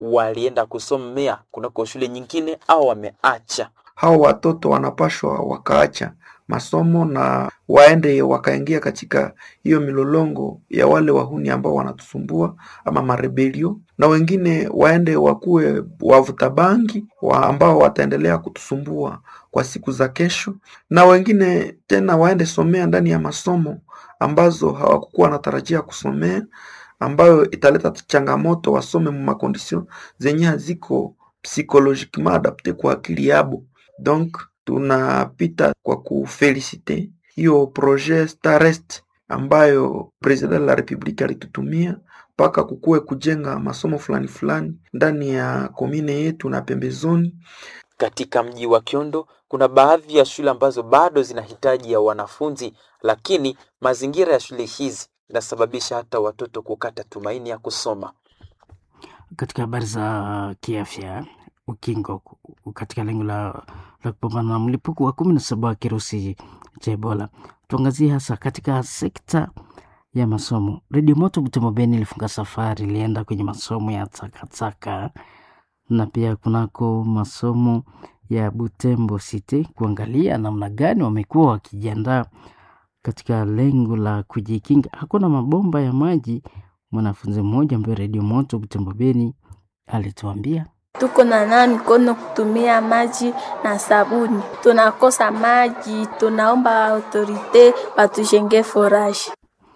walienda kusomea kunako shule nyingine au wameacha. hao watoto wanapashwa wakaacha masomo na waende wakaingia katika hiyo milolongo ya wale wahuni ambao wanatusumbua ama marebelio, na wengine waende wakuwe wavuta bangi wa ambao wataendelea kutusumbua kwa siku za kesho, na wengine tena waende somea ndani ya masomo ambazo hawakukuwa wanatarajia kusomea, ambayo italeta changamoto, wasome mu makondisio zenye haziko psychologiquement adapte kwa akili yabo. Donc tunapita kwa kufelicite hiyo projet Starest ambayo president de la republique alitutumia mpaka kukuwe kujenga masomo fulani fulani ndani ya komine yetu na pembezoni. Katika mji wa Kiondo kuna baadhi ya shule ambazo bado zinahitaji ya wanafunzi, lakini mazingira ya shule hizi inasababisha hata watoto kukata tumaini ya kusoma. Katika habari za kiafya, ukingo katika lengo la, la kupambana na mlipuko wa kumi na saba wa kirusi cha Ebola, tuangazie hasa katika sekta ya masomo. Redio Moto Butembo Beni ilifunga safari, ilienda kwenye masomo ya takataka na pia kunako masomo ya Butembo City kuangalia namna gani wamekuwa wakijiandaa katika lengo la kujikinga. Hakuna mabomba ya maji. Mwanafunzi mmoja ambaye Redio Moto Butembo Beni alituambia tuko na nawa mikono kutumia maji na sabuni. Tunakosa maji, tunaomba autorite batujenge foraji.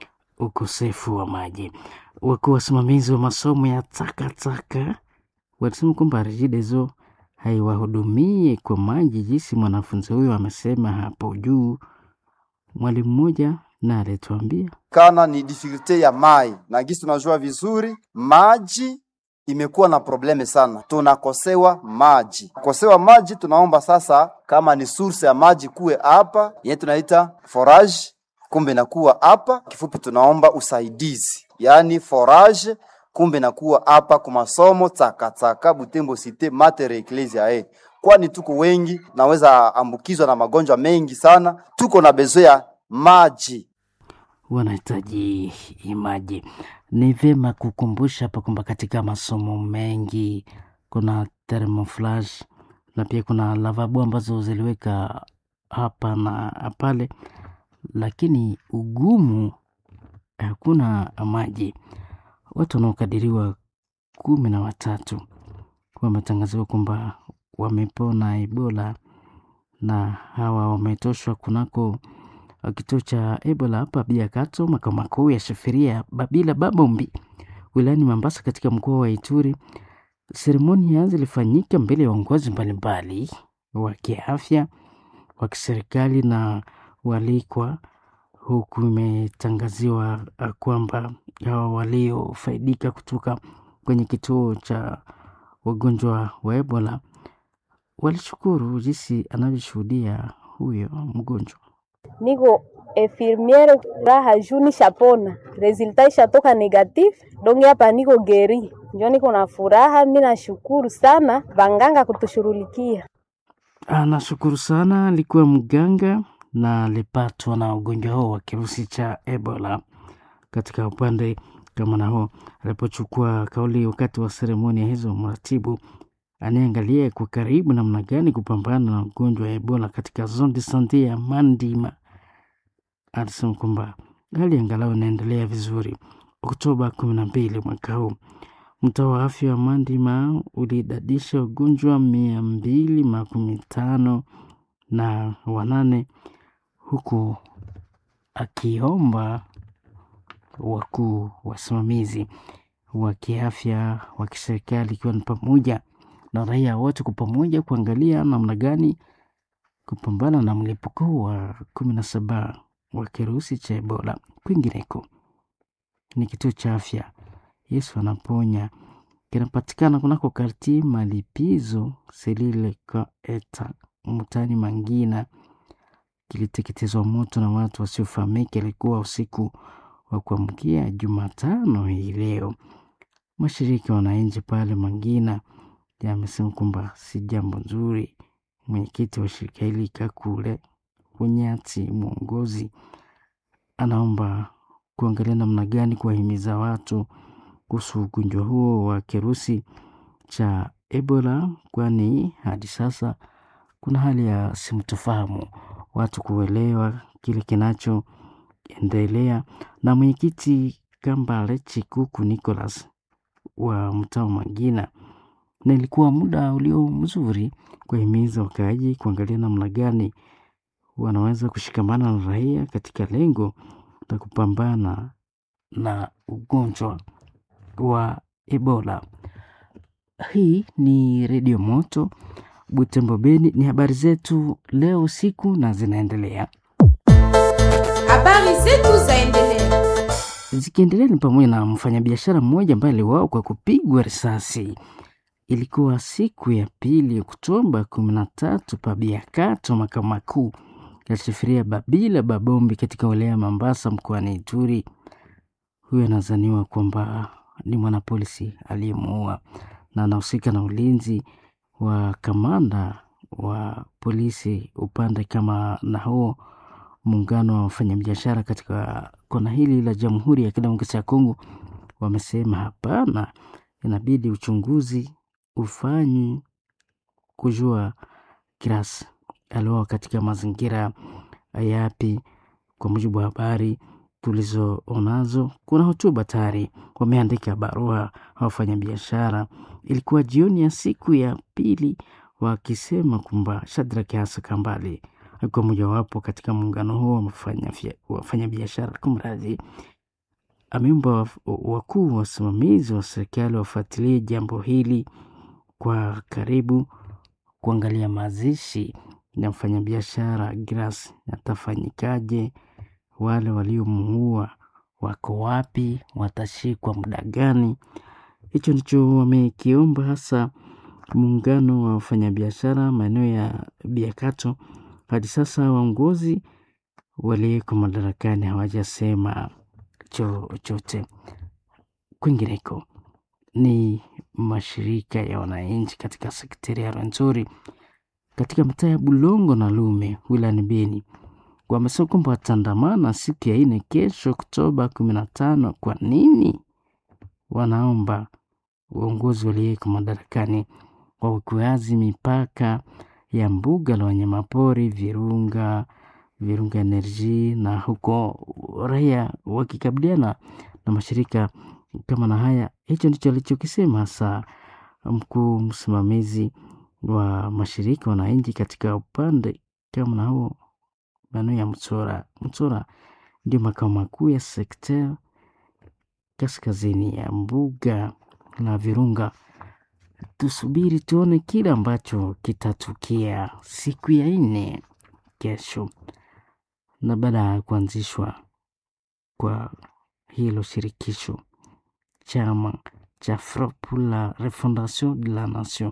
ukosefu wa maji. Wakuu wasimamizi wa masomo ya takataka walisema kwamba REGIDESO haiwahudumie kwa maji jinsi mwanafunzi huyo amesema hapo juu. Mwalimu mmoja na alituambia kana ni difficulte ya mai na gisi tunajua vizuri maji imekuwa na probleme sana, tunakosewa maji. Kosewa maji, tunaomba sasa, kama ni source ya maji kuwe hapa yenye tunaita forage, kumbe nakuwa hapa. Kifupi, tunaomba usaidizi, yaani forage, kumbe nakuwa hapa kwa masomo takataka Butembo Cité Mater Ecclesia eh, kwani tuko wengi, naweza ambukizwa na magonjwa mengi sana, tuko na bezo ya maji. wanahitaji maji. Ni vyema kukumbusha hapa kwamba katika masomo mengi kuna thermoflash na pia kuna lavabo ambazo ziliweka hapa na pale, lakini ugumu hakuna maji. Watu wanaokadiriwa kumi na watatu wametangaziwa kwamba wamepona Ebola na hawa wametoshwa kunako kituo cha Ebola hapa Biakato, makao makuu ya shafiria Babila Babombi wilayani Mambasa katika mkoa wa Ituri. Seremoni zilifanyika mbele ya waongozi mbalimbali wa kiafya wa kiserikali na walikwa, huku imetangaziwa uh, kwamba hawa waliofaidika kutoka kwenye kituo cha wagonjwa wa Ebola walishukuru jinsi anavyoshuhudia huyo mgonjwa. niko infirmiere raha juu nishapona, resulta ishatoka negatif, donge hapa niko geri, njo niko na furaha. Mi nashukuru sana banganga kutushughulikia. Anashukuru sana, alikuwa mganga na alipatwa na ugonjwa huo wa kirusi cha Ebola. Katika upande kama na huo, alipochukua kauli wakati wa seremonia hizo, mratibu anayeangalia kwa karibu namna gani kupambana na ugonjwa wa Ebola katika zone de sante ya Mandima alisema kwamba hali angalau inaendelea vizuri. Oktoba kumi na mbili mwaka huu mtaa wa afya wa Mandima ulidadisha ugonjwa mia mbili makumi tano na wanane huku akiomba wakuu wasimamizi wa kiafya wa kiserikali ikiwa ni pamoja na raia wote kwa pamoja kuangalia namna gani kupambana na mlipuko wa kumi na saba wa kirusi cha Ebola. Kwingineko ni kituo cha afya Yesu anaponya kinapatikana kunako karti malipizo selile kaeta mutani Mangina, kiliteketezwa moto na watu wasiofahamika. Ilikuwa usiku wa kuamkia Jumatano hii leo. Mashirika ya wananchi pale Mangina yamesema kwamba si jambo nzuri. Mwenyekiti wa shirika hili Kakule Bunyati mwongozi anaomba kuangalia namna gani kuwahimiza watu kuhusu ugonjwa huo wa kirusi cha Ebola, kwani hadi sasa kuna hali ya simtofahamu, watu kuelewa kile kinachoendelea. Na mwenyekiti Kambale Chikuku Nicholas wa mtaa Mangina, na ilikuwa muda ulio mzuri kuhimiza wakaaji kuangalia namna gani wanaweza kushikamana na raia katika lengo la kupambana na ugonjwa wa Ebola. Hii ni Redio Moto Butembo Beni. Ni habari zetu leo usiku na zinaendelea Habari zetu zaendelea. zikiendelea, ni pamoja na mfanyabiashara mmoja ambaye aliuawa kwa kupigwa risasi. Ilikuwa siku ya pili Oktoba kumi na tatu Pabiakato, makao makuu ya shifiria Babila Babombi katika wilaya ya Mambasa mkoani Ituri. Huyo anazaniwa kwamba ni mwanapolisi aliyemuua na anahusika na ulinzi wa kamanda wa polisi upande kama na huo muungano wa wafanyabiashara katika kona hili la Jamhuri ya Kidemokrasia ya Kongo wamesema hapana, inabidi uchunguzi ufanywe kujua Kiras aliuawa katika mazingira yapi. Kwa mujibu wa habari tulizoonazo, kuna hotuba tayari wameandika barua wafanyabiashara. Ilikuwa jioni ya siku ya pili, wakisema kwamba Shadrack Hasa Kambale alikuwa mojawapo katika muungano huo wa wafanyabiashara. Kumradhi, ameomba wakuu wasimamizi wa serikali wafuatilie jambo hili kwa karibu, kuangalia mazishi ya mfanyabiashara Gras yatafanyikaje, wale waliomuua wako wapi, watashikwa muda gani? Hicho ndicho wamekiomba hasa muungano wa wafanyabiashara maeneo ya Biakato. Hadi sasa waongozi walioko madarakani hawajasema chochote. Kwingineko ni mashirika ya wananchi katika sekteri ya Rwenzori katika mitaa ya Bulongo na Lume wilayani Beni wamesema kwamba wataandamana siku ya nne kesho Oktoba kumi na tano. Kwa nini? Wanaomba uongozi walioko madarakani waweke wazi mipaka ya mbuga la wanyamapori Virunga, Virunga Energy, na huko raia wakikabiliana na mashirika kama na haya. Hicho ndicho alichokisema hasa mkuu msimamizi wa mashirika wananchi katika upande kama na huo maeneo ya Mtsora. Mtsora ndio makao makuu ya sekta kaskazini ya mbuga la Virunga. Tusubiri tuone kile ambacho kitatukia siku ya nne kesho, na baada ya kuanzishwa kwa hilo shirikisho, chama cha Front pour la Refondation de la Nation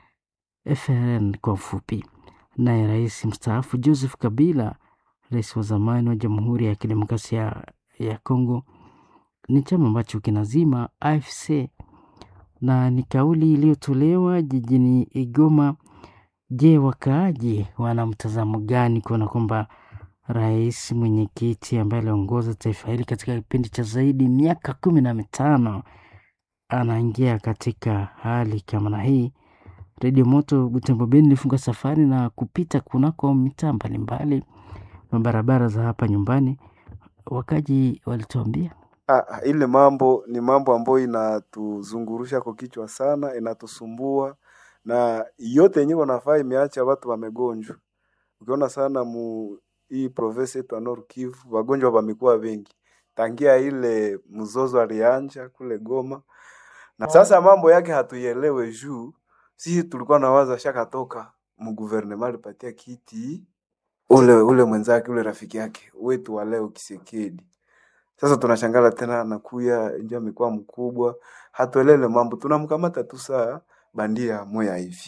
FRN kwa ufupi, naye rais mstaafu Joseph Kabila, rais wa zamani wa Jamhuri ya Kidemokrasia ya Kongo, ni chama ambacho kinazima AFC na ni kauli iliyotolewa jijini Igoma. Je, wakaaji wana mtazamo gani kuona kwamba rais mwenyekiti ambaye aliongoza taifa hili katika kipindi cha zaidi miaka kumi na mitano anaingia katika hali kama na hii? Redio Moto Butembo Beni ilifunga safari na kupita kunako mitaa mbalimbali na barabara za hapa nyumbani, wakaji walituambia Ah, ile mambo ni mambo ambayo inatuzungurusha kwa kichwa sana, inatusumbua na yote yenyewe wanafaa imeacha watu wamegonjwa. Ukiona sana mu hii province yetu ya Nord Kivu wagonjwa wamekuwa wengi tangia ile mzozo alianja kule Goma, na sasa mambo yake hatuielewe juu sisi tulikuwa nawaza shakatoka mguvernema alipatia kiti ule ule mwenzake ule rafiki yake wetu wa leo Kisekedi. Sasa tunashangala tena anakuya ndio amekuwa mkubwa, hatuelele mambo, tunamkamata tu saa bandia moya hivi.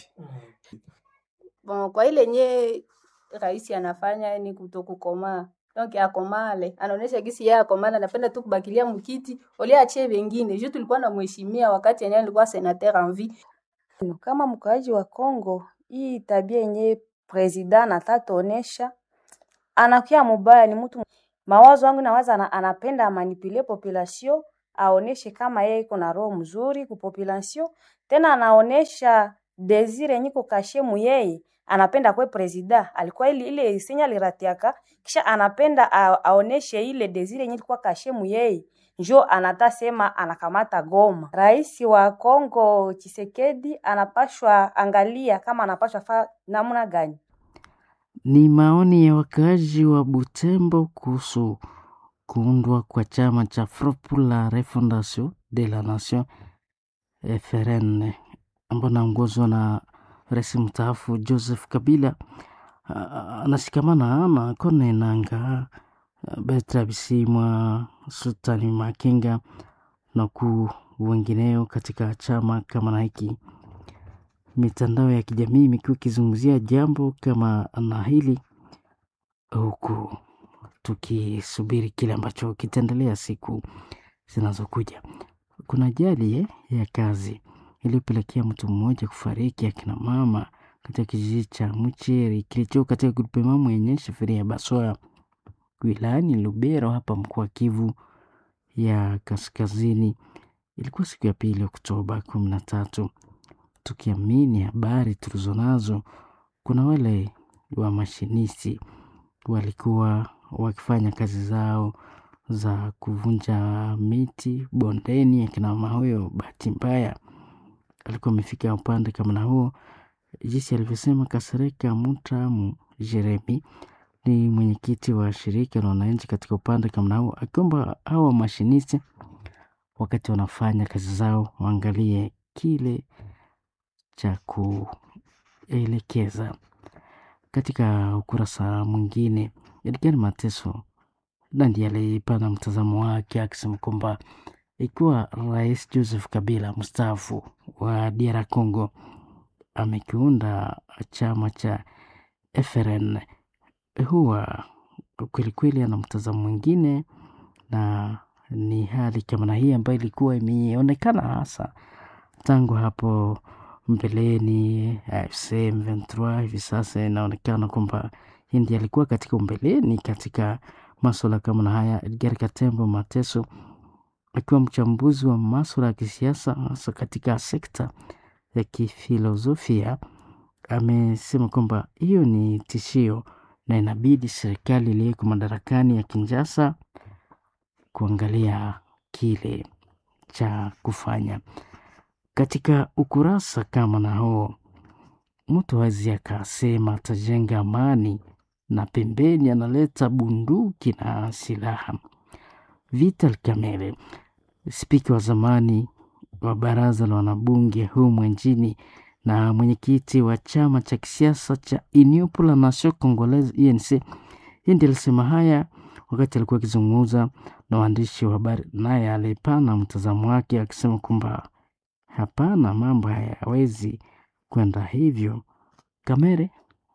Bon, kwa ile nye rais anafanya ni kutokukomaa donc akomale, anaonesha gisi yeye akomale, anapenda tu kubakilia mkiti ole achie wengine. Juu tulikuwa na mheshimia wakati yenyewe alikuwa senateur en vie. Kama mkaaji wa Kongo, hii tabia yenye president anatatuonesha anakuya mubaya, ni mtu mawazo yangu nawaza ana, anapenda amanipule population aoneshe kama yeye iko na roho mzuri ku population tena anaonesha desire yenye kukashe muyeye anapenda kwe presida alikuwa ile ile senya aliratiaka kisha anapenda a, aoneshe ile desire yenye ilikuwa kashe muyeye njo anata sema anakamata Goma. Rais wa Kongo Chisekedi anapashwa angalia kama anapashwa fa namna gani. Ni maoni ya wakaaji wa Butembo kuhusu kuundwa kwa chama cha Front pour la Refondation de la Nation FRN ambao naongozwa na rais mstaafu Joseph Kabila. Ah, Anashikamana na Kone Nanga, Bertrand Bisimwa, Sultani Makenga na wakuu wengineo katika chama kama na hiki. Mitandao ya kijamii imekuwa ikizungumzia jambo kama na hili huku tukisubiri kile ambacho kitaendelea siku zinazokuja. Kuna ajali eh, ya kazi iliyopelekea mtu mmoja kufariki, akina mama katika kijiji cha Mcheri kilicho katika grupemamu yenye shifiria ya Baswaa wilayani Lubero hapa mkoa wa Kivu ya Kaskazini. Ilikuwa siku ya pili Oktoba kumi na tatu. Tukiamini habari tulizonazo, kuna wale wa mashinisti walikuwa wakifanya kazi zao za kuvunja miti bondeni. Akina mama huyo bahati mbaya alikuwa amefika upande kama na huo, jinsi alivyosema Kasereka Mutamu Jeremi ni mwenyekiti wa shirika la wananchi katika upande kama na huo, akiomba hawa mashinisti wakati wanafanya kazi zao waangalie kile cha kuelekeza. Katika ukurasa mwingine, Edgar Mateso na ndiye alipana mtazamo wake akisema kwamba ikiwa Rais Joseph Kabila mstaafu wa DR Congo amekiunda chama cha FRN, huwa kwelikweli ana mtazamo mwingine, na ni hali kama na hii ambayo ilikuwa imeonekana hasa tangu hapo mbeleni AFC M23 hivi sasa inaonekana kwamba hii ndiye alikuwa katika umbeleni katika maswala kama na haya. Edgar Katembo Mateso akiwa mchambuzi wa maswala ya kisiasa hasa katika sekta ya kifilosofia amesema kwamba hiyo ni tishio na inabidi serikali iliyoko madarakani ya Kinshasa kuangalia kile cha kufanya. Katika ukurasa kama na huo, mtu hawezi akasema atajenga amani na pembeni analeta bunduki na silaha. Vital Kamerhe, spika wa zamani wa baraza la wanabunge humu nchini na mwenyekiti wa chama cha kisiasa cha Union pour la Nation Congolaise UNC, yeye ndiye alisema haya wakati alikuwa akizungumza na waandishi wa habari, naye alipana mtazamo wake akisema kwamba hapana, mambo hayawezi kwenda hivyo. Kamere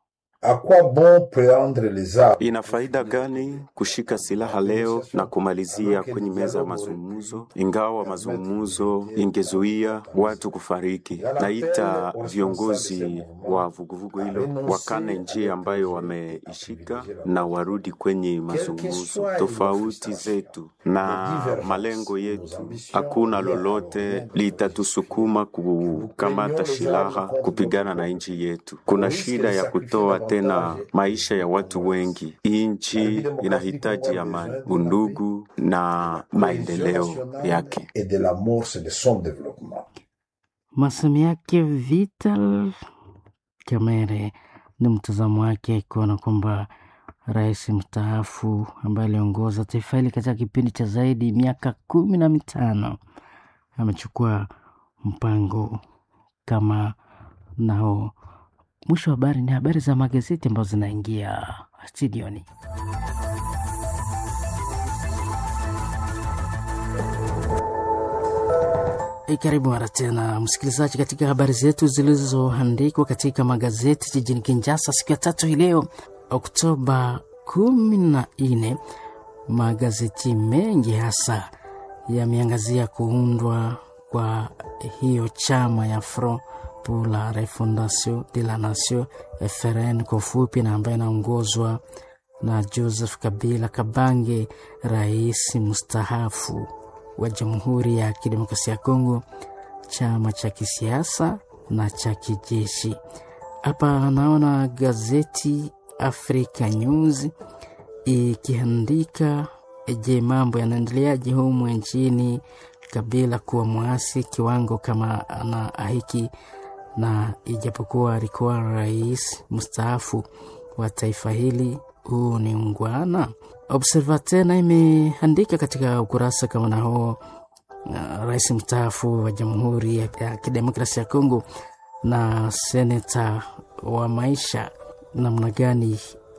Ina faida gani kushika silaha leo na kumalizia kwenye meza ya mazungumzo, ingawa mazungumzo ingezuia watu kufariki? Naita viongozi wa vuguvugu hilo wakane njia ambayo wameishika na warudi kwenye mazungumzo. Tofauti zetu na malengo yetu, hakuna lolote litatusukuma kukamata silaha kupigana na nchi yetu. Kuna shida ya kutoa tena maisha ya watu wengi. Nchi inahitaji amani, undugu na maendeleo yake. Masemi yake Vital Kamerhe ni mtazamo wake kuona kwamba rais mstaafu ambaye aliongoza taifa hili katika kipindi cha zaidi miaka kumi na mitano amechukua mpango kama nao. Mwisho wa habari ni habari za magazeti ambazo zinaingia studioni. E, karibu mara tena msikilizaji, katika habari zetu zilizoandikwa katika magazeti jijini Kinshasa siku ya tatu hii leo Oktoba kumi na nne. Magazeti mengi hasa yameangazia kuundwa kwa hiyo chama ya Front pour la Refondation de la Nation FRN kwa ufupi, na ambayo inaongozwa na Joseph Kabila Kabange, rais mstaafu wa Jamhuri ya Kidemokrasia ya Kongo. chama cha kisiasa na cha kijeshi. Hapa naona gazeti Africa News ikiandika je, mambo yanaendeleaje humu nchini? Kabila kuwa mwasi kiwango kama na hiki, na ijapokuwa alikuwa rais mstaafu wa taifa hili, huu ni ungwana. Observateur na imeandika katika ukurasa kama na huo uh, rais mstaafu wa Jamhuri ya, ya Kidemokrasia ya Kongo na seneta wa maisha namna gani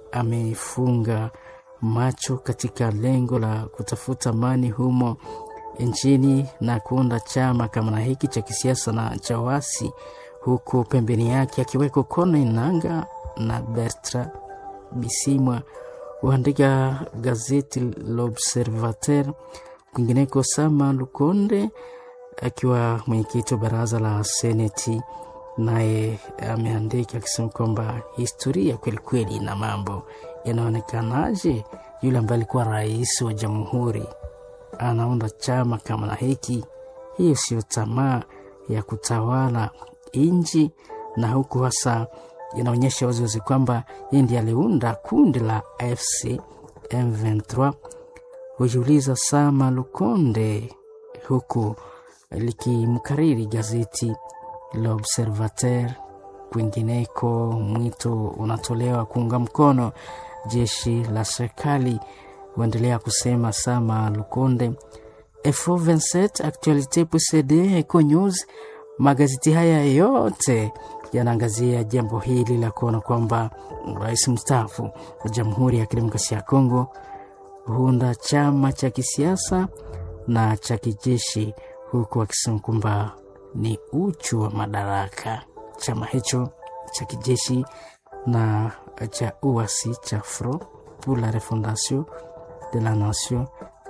amefunga macho katika lengo la kutafuta amani humo nchini na kuunda chama kama na hiki cha kisiasa na cha wasi, huku pembeni yake akiweko Corneille Nangaa na Bertrand Bisimwa, huandika gazeti L'Observateur. Kwingineko, Sama Lukonde akiwa mwenyekiti wa baraza la seneti naye ameandika akisema kwamba historia kwelikweli na mambo yanaonekanaje. Yule ambaye alikuwa rais wa jamhuri anaunda chama kama na hiki, hiyo sio tamaa ya kutawala nchi, na huku hasa inaonyesha waziwazi kwamba yeye ndiye aliunda kundi la AFC M23. Hujiuliza Sama Lukonde, huku likimkariri gazeti L'Observateur. Kwingineko, mwito unatolewa kuunga mkono jeshi la serikali, huendelea kusema Sama Lukonde. Info 27 Actualite PCD Eco News, magazeti haya yote yanaangazia jambo hili la kuona kwamba rais mstaafu wa Jamhuri ya Kidemokrasia ya Kongo huunda chama cha kisiasa na cha kijeshi, huku akisema kwamba ni uchu wa madaraka. Chama hicho cha kijeshi na cha uasi cha Front pour la Refondation de la Nation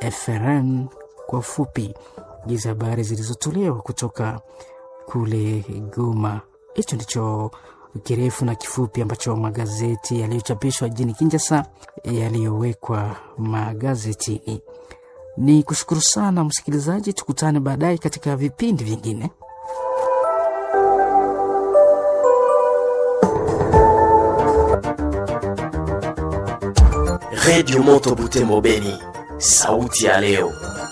FRN kwa ufupi. Hizi habari zilizotolewa kutoka kule Goma. Hicho ndicho kirefu na kifupi ambacho magazeti yaliyochapishwa jijini Kinshasa yaliyowekwa magazetini. Ni kushukuru sana msikilizaji, tukutane baadaye katika vipindi vingine. Redio Moto Butembo Beni, sauti ya leo.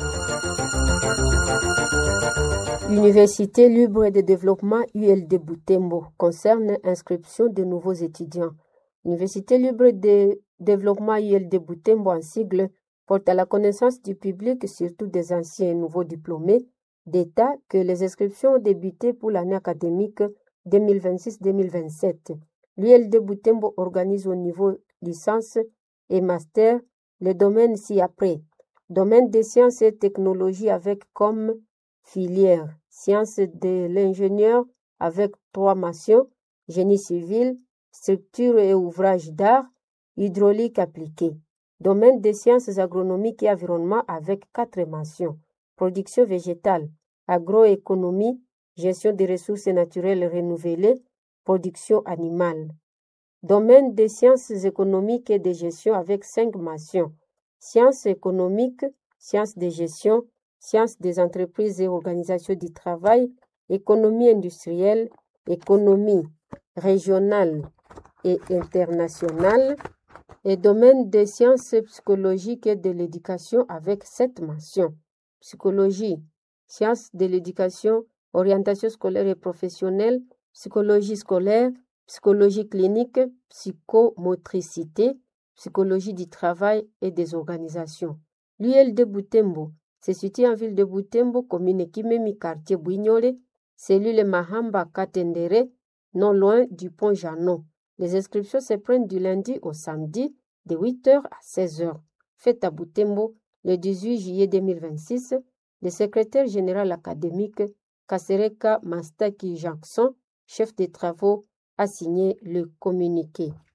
L'Université libre de développement ULD Butembo concerne inscription de nouveaux étudiants. L'Université libre de développement ULD Butembo en sigle porte à la connaissance du public, surtout des anciens et nouveaux diplômés, d'État que les inscriptions ont débuté pour l'année académique 2026-2027. L'ULD Butembo organise au niveau licence et master les domaines ci-après. Domaine des sciences et technologies avec comme filière sciences de l'ingénieur avec trois mentions, génie civil, structure et ouvrages d'art, hydraulique appliquée. Domaine des sciences agronomiques et environnement avec quatre mentions, production végétale, agroéconomie, gestion des ressources naturelles renouvelées, production animale. Domaine des sciences économiques et de gestion avec cinq mentions, sciences économiques, sciences de gestion, sciences des entreprises et organisations du travail, économie industrielle, économie régionale et internationale, et domaine des sciences psychologiques et de l'éducation avec sept mentions. Psychologie, sciences de l'éducation, orientation scolaire et professionnelle, psychologie scolaire, psychologie clinique, psychomotricité, psychologie du travail et des organisations. L'UL de Butembo se situe en ville de Butembo, commune Kimemi, quartier Bouignolé, cellule Mahamba Katendere, non loin du pont Janon. Les inscriptions se prennent du lundi au samedi de 8h à 16h. Fête à Butembo le 18 juillet 2026. Le secrétaire général académique Kasereka Mastaki Jackson, chef des travaux, a signé le communiqué.